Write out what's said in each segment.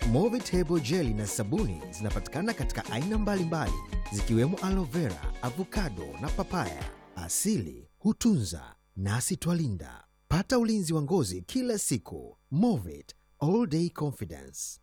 Movitable jeli na sabuni zinapatikana katika aina mbalimbali zikiwemo aloe vera, avocado na papaya. Asili hutunza nasi twalinda. Pata ulinzi wa ngozi kila siku. Movit all day confidence.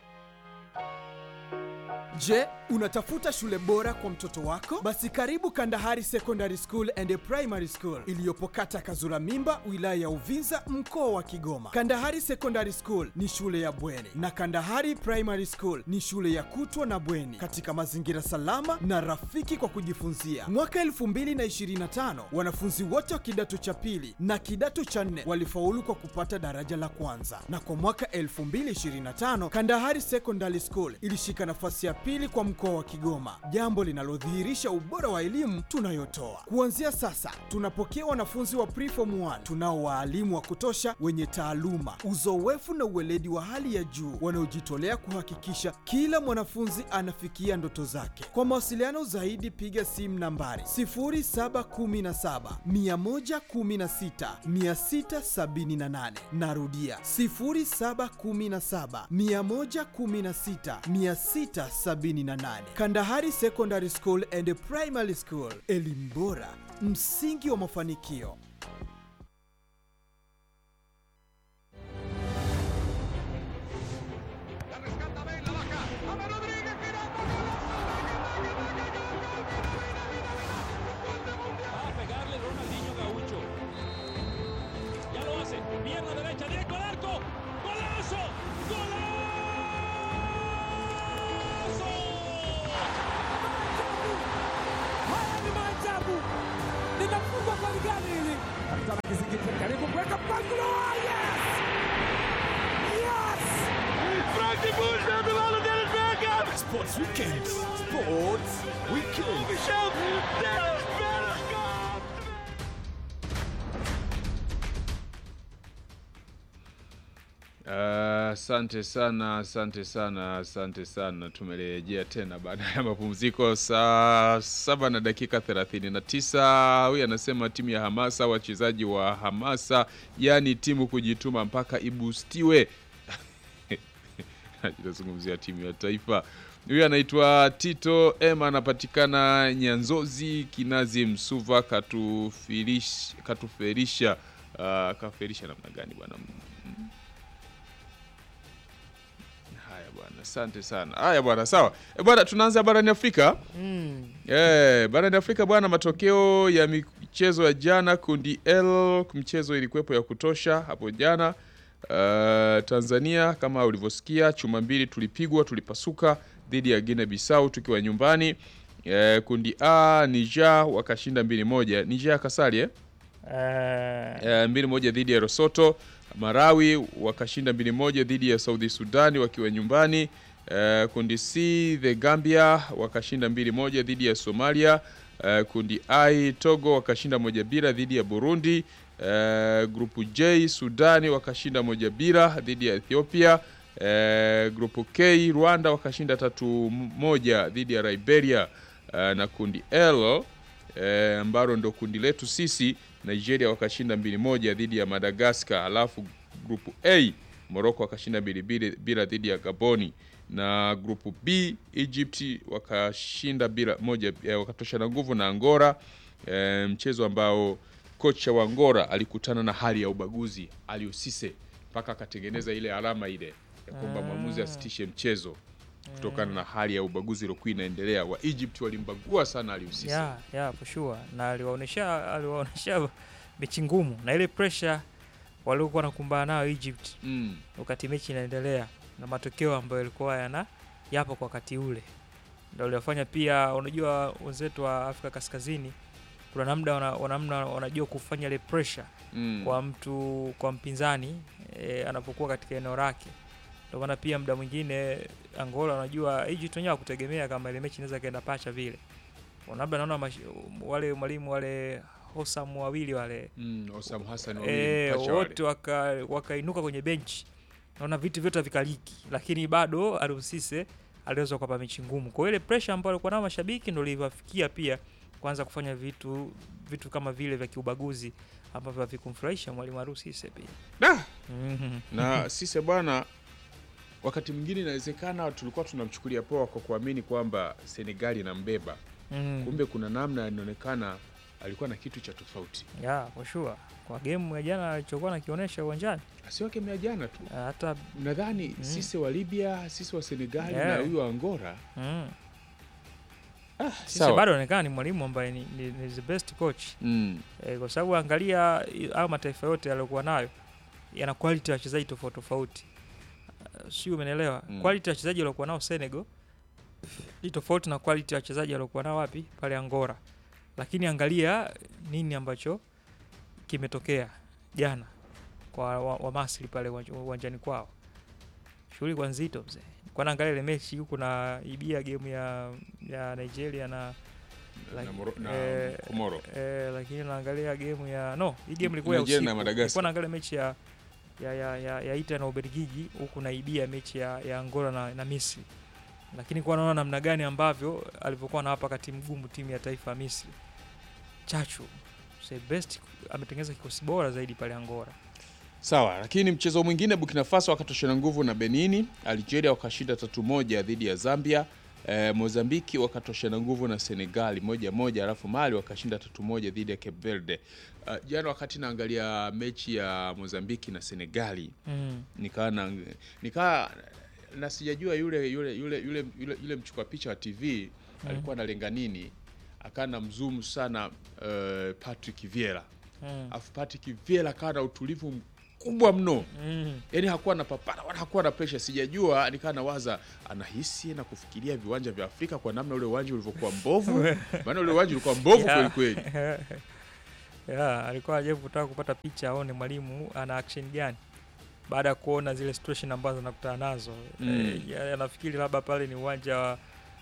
Je, unatafuta shule bora kwa mtoto wako? Basi karibu Kandahari Secondary School and Primary School iliyopo kata Kazura Mimba, wilaya ya Uvinza, mkoa wa Kigoma. Kandahari Secondary School ni shule ya bweni na Kandahari Primary School ni shule ya kutwa na bweni katika mazingira salama na rafiki kwa kujifunzia. Mwaka 2025 wanafunzi wote wa kidato cha pili na kidato cha nne walifaulu kwa kupata daraja la kwanza, na kwa mwaka 2025 Kandahari Secondary School ilishika nafasi ya pili kwa mkoa wa Kigoma, jambo linalodhihirisha ubora wa elimu tunayotoa. Kuanzia sasa, tunapokea wanafunzi wa preform 1 tunao waalimu wa kutosha wenye taaluma, uzoefu na uweledi wa hali ya juu wanaojitolea kuhakikisha kila mwanafunzi anafikia ndoto zake. Kwa mawasiliano zaidi, piga simu nambari 0717 116 678. Narudia 0717 116 678. Kandahari Secondary School and Primary School, elimu bora, msingi wa mafanikio. Va a pegarle Ronaldinho Gaucho. Ya lo hace. Pierna derecha, directo al arco. ¡Golazo! ¡Golazo! Haya ni maajabu, linafungwa goli gani hili? Kapitana Kizingiti karibu kuweka mpangilio. Yes! Yes! Sports Weekend. Sports Weekend. Asante sana, asante sana, asante sana. Tumerejea tena baada ya mapumziko saa saba na dakika 39. Huyu anasema timu ya hamasa, wachezaji wa hamasa, yaani timu kujituma mpaka ibustiwe. Tunazungumzia timu ya taifa. Huyu anaitwa Tito Ema, anapatikana Nyanzozi, Kinazi, Msuva, katufirish, katuferisha uh, kaferisha namna gani bwana? Haya bwana, asante sana. Haya bwana, sawa. E bwana, tunaanza barani Afrika. Mm. Eh, barani Afrika bwana, matokeo ya michezo ya jana kundi L, mchezo ilikuwepo ya kutosha hapo jana. Uh, Tanzania kama ulivyosikia, chuma mbili tulipigwa, tulipasuka dhidi ya Guinea Bissau tukiwa nyumbani. Eh, kundi A Niger wakashinda mbili moja. Niger kasali eh? Eh, Eh, mbili moja dhidi ya Lesotho. Marawi wakashinda mbili moja dhidi ya Saudi Sudani wakiwa nyumbani. Eh, kundi C the Gambia wakashinda mbili moja dhidi ya Somalia. Eh, kundi I Togo wakashinda moja bila dhidi ya Burundi. Eh, grupu J Sudani wakashinda moja bila dhidi ya Ethiopia. Eh, grupu K Rwanda wakashinda tatu moja dhidi ya Liberia. Eh, na kundi L eh, ambalo ndo kundi letu sisi Nigeria wakashinda mbili moja dhidi ya Madagascar, alafu grupu A Morocco wakashinda mbili mbili bila dhidi ya Gaboni, na grupu B Egypt wakashinda bila moja eh, wakatoshana nguvu na Angola eh, mchezo ambao kocha wa Angola alikutana na hali ya ubaguzi Aliou Cisse mpaka akatengeneza ile alama ile ya kwamba mwamuzi asitishe mchezo kutokana na hali ya ubaguzi iliyokuwa inaendelea. Wa Egypt walimbagua sana Aliou Cisse. yeah, yeah, for sure. Na aliwaonesha aliwaonesha mechi ngumu na ile pressure waliokuwa wanakumbana nayo Egypt Mm. wakati mechi inaendelea na matokeo ambayo yalikuwa yana yapo kwa wakati ule, ndio waliofanya pia. Unajua wenzetu wa Afrika Kaskazini kuna namna wana, wanamna wanajua kufanya ile pressure Mm. kwa mtu kwa mpinzani e, anapokuwa katika eneo lake. Ndio maana pia muda mwingine Angola, unajua Egypt wenyewe hakutegemea kama ile mechi inaweza kaenda pacha vile. Labda naona mash- wale mwalimu wale Hosam wawili wale Mm, Osam Hassan wawili, e, pacha wale. wote waka- wakainuka kwenye benchi, naona vitu vyote vikaliki, lakini bado Aliou Cisse aliweza kuwapa mechi ngumu. Kwa hiyo ile pressure ambayo alikuwa nayo mashabiki ndio iliwafikia pia kuanza kufanya vitu vitu kama vile vya kiubaguzi ambavyo havikumfurahisha mwalimu Aliou Cisse pia. Da! Mhm. na sisi bwana wakati mwingine inawezekana tulikuwa tunamchukulia poa kwa kuamini kwamba Senegali inambeba, mm. kumbe kuna namna inaonekana alikuwa na kitu cha tofauti. yeah, for sure kwa game ya jana alichokuwa nakionyesha uwanjani Sio kemea jana tu, ah, hata nadhani sisi wa Libya, sisi wa Senegali Yeah. na huyu wa Angola mm. sisi sawa. bado anaonekana ni mwalimu ambaye ni, ni, ni the best coach mm. e, kwa sababu angalia i- hayo mataifa yote yaliyokuwa nayo yana quality ya wachezaji tofauti tofauti uh, sio umeelewa Mm. quality ya wachezaji waliokuwa nao Senegal ni tofauti na quality ya wachezaji waliokuwa nao wapi pale Angola lakini angalia nini ambacho kimetokea jana kwa wa, wa Masri pale uwanja- uwanjani kwao shughuli kwa nzito mzee kwa naangalia ile mechi huku na ibia game ya ya Nigeria na na, Like, Moro, na eh, Komoro Eh, lakini naangalia game ya no, hii game ilikuwa ya Nigeria usiku. na Madagascar. Nilikuwa naangalia mechi ya ya ya ya, ya Italy na Ubelgiji huku naibia mechi ya, ya Angola na, na Misri. Lakini kwa naona namna gani ambavyo alivyokuwa anawapa kati mgumu timu ya taifa ya Misri. Chachu say best ametengeneza kikosi bora zaidi pale Angola. Sawa, lakini mchezo mwingine Burkina Faso wakatoshana nguvu na Benini, Algeria wakashinda tatu moja dhidi ya Zambia, e, Mozambiki wakatoshana nguvu na Senegali moja moja, alafu Mali wakashinda tatu moja dhidi ya Cape Verde. Uh, jana wakati naangalia mechi ya Mozambiki na Senegali Mm. nikaa na nikaa na sijajua yule yule yule yule yule, yule mchukua picha wa TV alikuwa analenga nini, akaa na mzumu sana uh, Patrick Vieira Mm. afu Patrick Vieira akawa na utulivu mkubwa mno Mm. yaani hakuwa na papara wala hakuwa na pressure sijajua nikaa nawaza anahisi na kufikiria viwanja vya Afrika kwa namna ule uwanja ulivyokuwa mbovu maana ule uwanja ulikuwa mbovu Yeah. kweli kweli yeah, alikuwa ajaribu kutaka kupata picha aone mwalimu ana action gani baada ya kuona zile situation ambazo anakutana nazo Mm. Eh, ya- anafikiri labda pale ni uwanja wa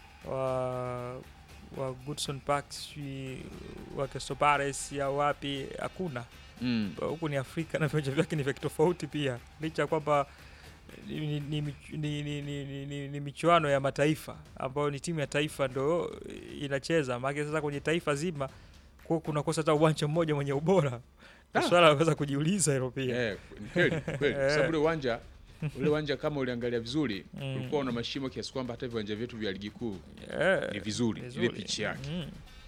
wa, wa Goodson Park sijui wa Crystal Palace au wapi hakuna mm. huku ni Afrika na viwanja vyake ni vya kitofauti pia licha ya kwamba ni, ni, ni, mich- ni, ni, ni, ni, ni, ni michuano ya mataifa ambayo ni timu ya taifa ndo inacheza maana sasa kwenye taifa zima kwa kunakosa hata uwanja mmoja mwenye ubora Ah. swala la kuweza kujiuliza hilo pia Eh, ni kweli kweli kwa sababu ule uwanja ule uwanja kama uliangalia vizuri Mm. ulikuwa una mashimo kiasi kwamba hata viwanja vyetu vya ligi kuu Eh, ni vizuri, vizuri. ile pichi yake Mm.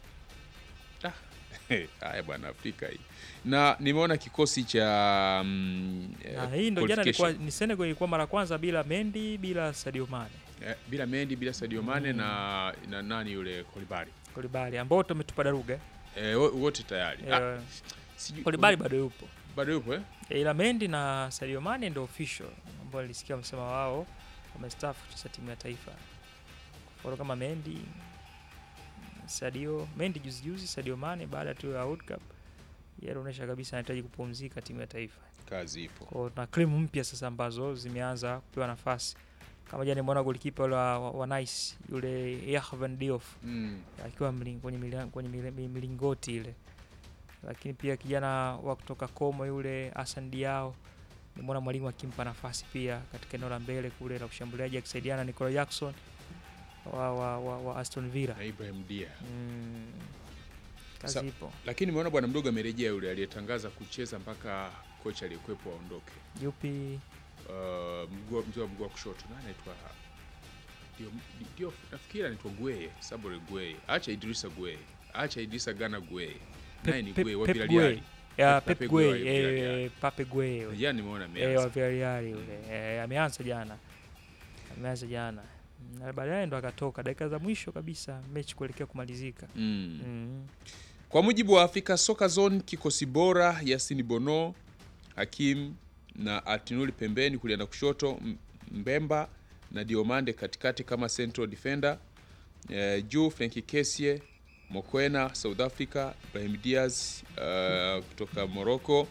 haya bwana Afrika hii na nimeona kikosi cha mm, eh, na hii ndo jana ilikuwa qualification. ni Senegal ilikuwa mara kwanza bila Mendy bila Sadio Mane Eh, bila Mendy bila Sadio Mane na, na nani yule Kolibali Kolibali ambao tumetupa daruga eh, wo- wote tayari ah, eh, sijui- Kolibali bado yupo bado yupo eh? Eh, ila Mendy na Sadio Mane ndio official ambao nilisikia wamesema wao wamestaafu kucheza timu ya taifa. Kwa hiyo kama Mendy, Sadio, Mendy juzi juzi, Sadio Mane baada tu ya World Cup yeye anaonyesha kabisa anahitaji kupumzika timu ya taifa. kazi ipo Kwa hiyo na cream mpya sasa ambazo zimeanza kupewa nafasi. Kama jana nimeona golikipa yule wa, wa, wa Nice yule Yahvan Diouf mm. akiwa mling, kwenye, milia- kwenye mili- mi- milingoti ile, lakini pia kijana wa kutoka Como yule Hassan Diao nimeona mwalimu akimpa nafasi pia katika eneo la mbele kule la ushambuliaji akisaidiana na Nicola Jackson wa, wa, wa, wa Aston Villa. na Ibrahim Dia Mm, kazi Sa- ipo. lakini nimeona bwana mdogo amerejea yule aliyetangaza kucheza mpaka kocha aliyekuwepo aondoke Yupi? uh, mguu- mzee wa mguu wa kushoto na anaitwa ndio ndio nafikiri anaitwa Gweye Sabore Gweye acha Idrisa Gweye acha Idrisa Gana Gweye naye ni Pep- Gweye wa Pep Villarreal Gueye. Ya, Pep Pep Gueye Gueye, wa Villarreal. eh, Pape Gueye yule. jana nimeona Eh, ameanza wa Villarreal yule. Eh, ameanza jana. Ameanza jana. Na baadaye ndo akatoka dakika za mwisho kabisa mechi kuelekea kumalizika. mm. Mm. Kwa mujibu wa Africa Soccer Zone, kikosi bora Yasin Bono, Hakim na Atinuli pembeni, kulia na kushoto, M- Mbemba na Diomande katikati kama central defender, eh, juu Frenkie Kessie, Mokwena South Africa, Ibrahim Diaz uh, kutoka Morocco.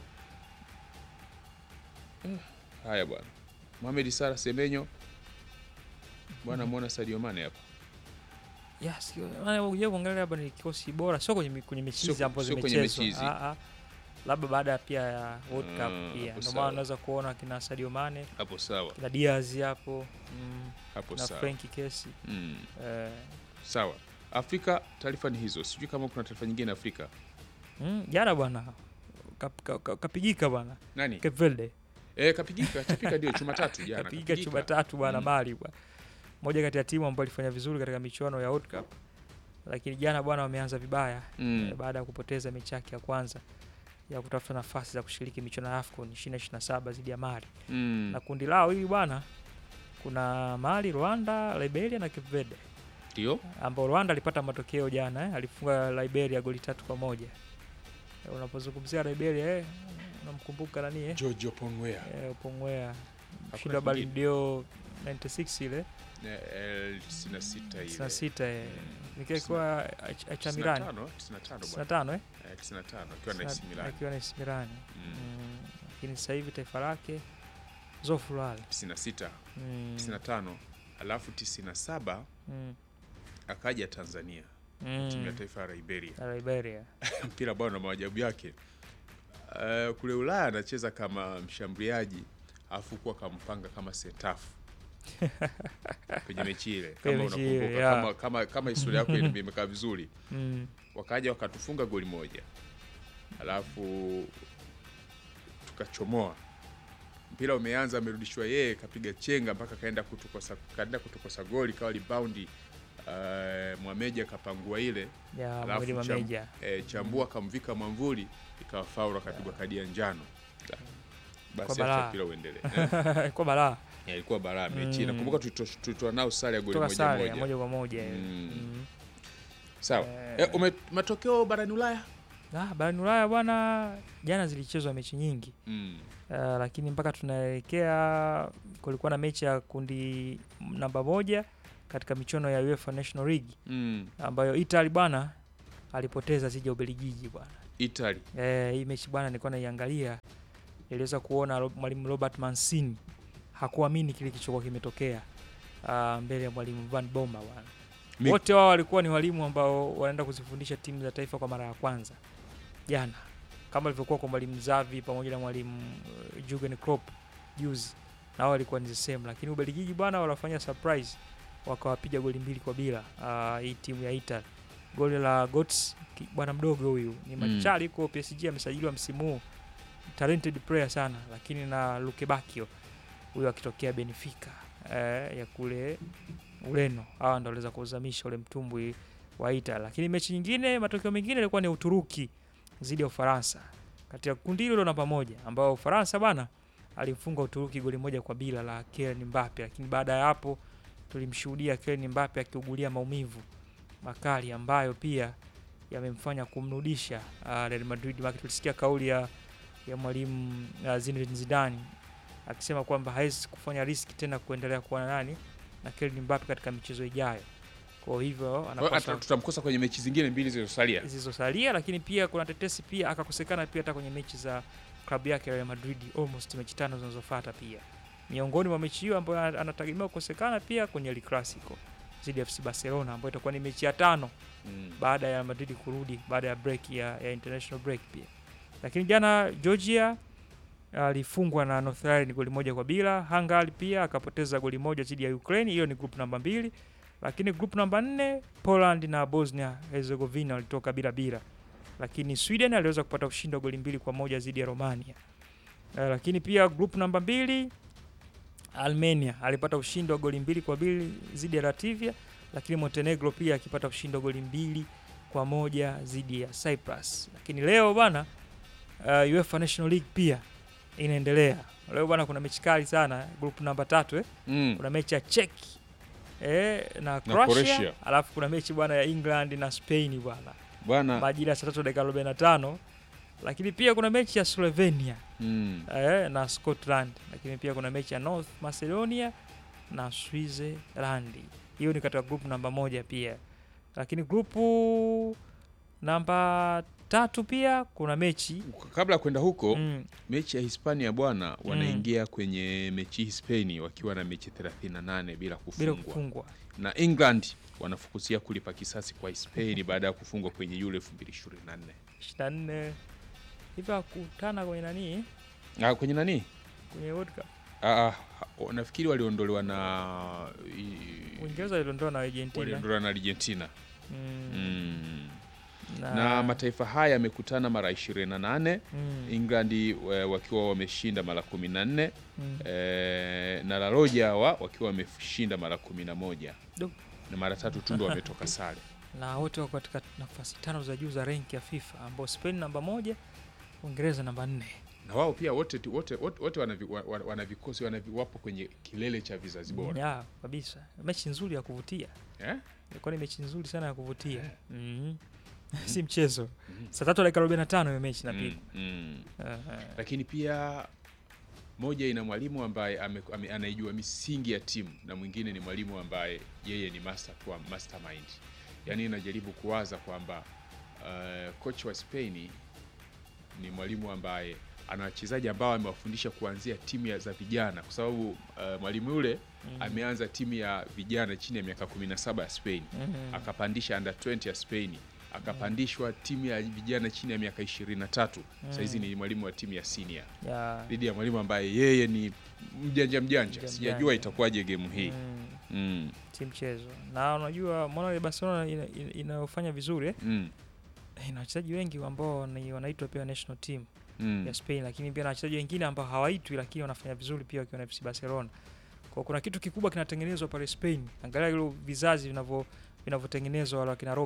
Eh, haya bwana, Mohamed Salah Semenyo bwana, muona Sadio Mane hapa Yes, maana ukija kuangalia hapa ni kikosi bora, sio kwenye mi- kwenye mechi Sio- hizi ambazo sio kwenye zimechezwa. mechi hizi. Ah, ah. Labda baada pia ya World Ah, Cup pia. hapo Ndio sawa. maana unaweza kuona kina Sadio Mane, hapo sawa, kina Diaz hapo, mm, hapo na sawa Frenkie Kessie. mm. Eh, Sawa, Afrika taarifa ni hizo. Sijui kama kuna taarifa nyingine Afrika. mm, jana bwana kap- ka- ka- kapigika bwana Nani? Cape Verde. Eh, kapigika chapika ndio chuma tatu jana. kapiga kapigika. chuma tatu bwana Mm. Mali bwana, moja kati ya timu ambayo ilifanya vizuri katika michuano ya World Cup, lakini jana bwana wameanza vibaya Mm. eh, baada ya kupoteza mechi yake ya kwanza ya kutafuta nafasi za kushiriki michuano ya AFCON 2027 dhidi ya Mali Mm. na kundi lao hili bwana, kuna Mali, Rwanda, Liberia na Cape Verde Ndio. ambao Rwanda alipata matokeo jana eh, alifunga Liberia goli tatu kwa moja. Eh, unapozungumzia Liberia eh, unamkumbuka nani eh? Giorgio Ponwea. Eh, Pongwea mshindi Hakuna wa Ballon kingine. d'Or 96 ile Eh, 96 ile. 96 eh, nikiwa Achamirani 95, 95 bwana. 95 eh Eh, 95 akiwa na AC Sina- Milan. akiwa na AC Milan Mm. Mm, lakini sasa hivi taifa lake Zofulal 96, mm. 95, alafu 97 mm. akaja Tanzania timu ya mm. taifa ya Liberia. ya Liberia Mpira bwana na maajabu yake. Uh, kule Ulaya anacheza kama mshambuliaji alafu kuwa kampanga kama setafu kwenye mechi ile Kwenye kama mechi ile, unakumbuka yeah. kama, kama, kama historia yako ile imekaa vizuri mm. wakaja wakatufunga goli moja alafu tukachomoa mpira umeanza amerudishwa yeye kapiga chenga mpaka kaenda kutukosa kaenda kutukosa goli kawa ribaundi uh, mwameja akapangua ile ya Alafu mwili cham- mameja e, chambua akamvika mwamvuli ikawa faulu akapigwa kadi ya njano Kwa basi balaa. acha mpira uendelee kwa balaa Eh, ilikuwa balaa mechi Mm. nakumbuka tulito- tulitoa nao sare ya goli kutoka moja sare ya moja moja kwa moja eh. Mm. Mm. sawa Eh. eh, ume, matokeo barani Ulaya Ah, barani Ulaya bwana, jana zilichezwa mechi nyingi mm. uh, lakini mpaka tunaelekea kulikuwa na mechi ya kundi namba moja katika michuano ya UEFA National League Mm. ambayo Italy bwana alipoteza dhidi ya Ubelgiji bwana. Italy Eh, hii mechi bwana nilikuwa naiangalia, niliweza kuona Ro- mwalimu Robert Mancini hakuamini kile kilichokuwa kimetokea uh, mbele ya mwalimu Van Bommel bwana. Mi- Wote wao walikuwa ni walimu ambao wanaenda kuzifundisha timu za taifa kwa mara ya kwanza jana, kama ilivyokuwa kwa mwalimu Xavi pamoja na mwalimu uh, Jurgen Klopp juzi, na wao walikuwa ni the same, lakini Ubelgiji bwana walafanya surprise, wakawapiga goli mbili kwa bila uh, hii timu ya Italy. Goli la Götze ki- bwana mdogo huyu ni Mm. machari huko PSG amesajiliwa msimu huu, talented player sana, lakini na Luke Bacchio huyo akitokea Benfica eh, ya kule Ureno, hawa ndo waliweza kuuzamisha ule mtumbwi wa Italy. Lakini mechi nyingine, matokeo mengine ilikuwa ni Uturuki dhidi ya Ufaransa katika kundi hilo namba moja, ambao Ufaransa bwana alimfunga Uturuki goli moja kwa bila la Kylian Mbappe, lakini baada ya hapo tulimshuhudia Kylian Mbappe akiugulia maumivu makali ambayo pia yamemfanya kumrudisha uh, Real Madrid. Maana tulisikia kauli ya, ya mwalimu uh, Zinedine Zidane akisema kwamba hawezi kufanya riski tena kuendelea kuwa na nani na Kylian Mbappe katika michezo ijayo. Kwa hivyo Kwa hiyo anapaswa hata tutamkosa kwenye mechi zingine mbili zilizosalia zilizosalia, lakini pia kuna tetesi pia akakosekana pia hata kwenye mechi za klabu yake Real Madrid, almost mechi tano zinazofuata pia. Miongoni mwa mechi hiyo ambayo ana- anategemewa kukosekana pia kwenye El Clasico dhidi ya FC Barcelona ambayo itakuwa ni mechi ya tano mm. baada ya Madrid kurudi baada ya break ya, ya international break pia. Lakini jana Georgia alifungwa na North Ireland goli moja kwa bila. Hungary pia akapoteza goli moja dhidi ya Ukraine. Hiyo ni group namba mbili, lakini group namba nne Poland na Bosnia Herzegovina walitoka bila bila, lakini Sweden aliweza kupata ushindi wa goli mbili kwa moja dhidi ya Romania. Eh, lakini pia group namba mbili Armenia alipata ushindi wa goli mbili kwa mbili dhidi ya Latvia, lakini Montenegro pia akipata ushindi wa goli mbili kwa moja dhidi ya Cyprus. Lakini leo bwana uh, UEFA National League pia inaendelea leo bwana, kuna mechi kali sana group namba tatu eh? Mm. kuna mechi ya Czech eh, na Croatia, Croatia. alafu kuna mechi bwana ya England na Spain bwana bwana majira ya saa tatu dakika 45 lakini pia kuna mechi ya Slovenia mm. eh, na Scotland, lakini pia kuna mechi ya North Macedonia na Switzerland. Hiyo ni katika group namba moja pia, lakini grupu namba tatu pia kuna mechi kabla ya kwenda huko mm, mechi ya Hispania bwana wanaingia kwenye mechi Hispania wakiwa na mechi 38 bila bila kufungwa kufungwa na England wanafukuzia kulipa kisasi kwa Spain baada ya kufungwa kwenye Euro 2024 24 hivyo akutana kwenye nani ah, kwenye nani kwenye World Cup. ah, ah, nafikiri waliondolewa na i- Uingereza iliondoa na Argentina waliondolewa na Argentina mm, mm. na mataifa haya yamekutana mara 28 mm, England eh, wakiwa wameshinda mara 14 mm. eh, na La Roja hawa wakiwa wameshinda mara 11 Du. na mara tatu tu ndo wametoka sare. na wote wako katika nafasi tano za juu za renki ya FIFA ambao Spain namba moja, Uingereza namba nne. Na wao pia wote tu- wote wote, wote wana, vi- wa- wa- wana vikosi wana, vi- wapo kwenye kilele cha vizazi bora. Ya, kabisa. Mechi nzuri ya kuvutia. Eh? Ilikuwa ni mechi nzuri sana ya kuvutia. Mhm. si mchezo. Saa tatu dakika 45 hiyo mechi Mm, napigwa. mm. Aha. Lakini pia moja ina mwalimu ambaye ame, ame, anaijua misingi ya timu na mwingine ni mwalimu ambaye yeye ni master tu, mastermind. Yaani najaribu kuwaza kwamba uh, coach wa Spain ni mwalimu ambaye ana wachezaji ambao amewafundisha kuanzia timu ya za vijana, kwa sababu uh, mwalimu yule ameanza timu ya vijana chini ya miaka 17 ya Spain Mhm. akapandisha under 20 ya Spain akapandishwa timu ya vijana chini ya miaka 23 sahizi ni mwalimu wa timu ya senior Ya. dhidi ya mwalimu ambaye yeye ni mjanja mjanja Mjanja sijajua mjanja. itakuwaje gemu hii Mm. mm. si mchezo na unajua mbona ile Barcelona ina- ina- inayofanya vizuri eh? Mm. ina wachezaji wengi ambao ni wanaitwa pia national team Mm. ya Spain, lakini pia na wachezaji wengine ambao hawaitwi lakini wanafanya vizuri pia wakiwa na FC Barcelona. Kwa kuna kitu kikubwa kinatengenezwa pale Spain. Angalia hilo vizazi vinavyo vinavyotengenezwa wale wakina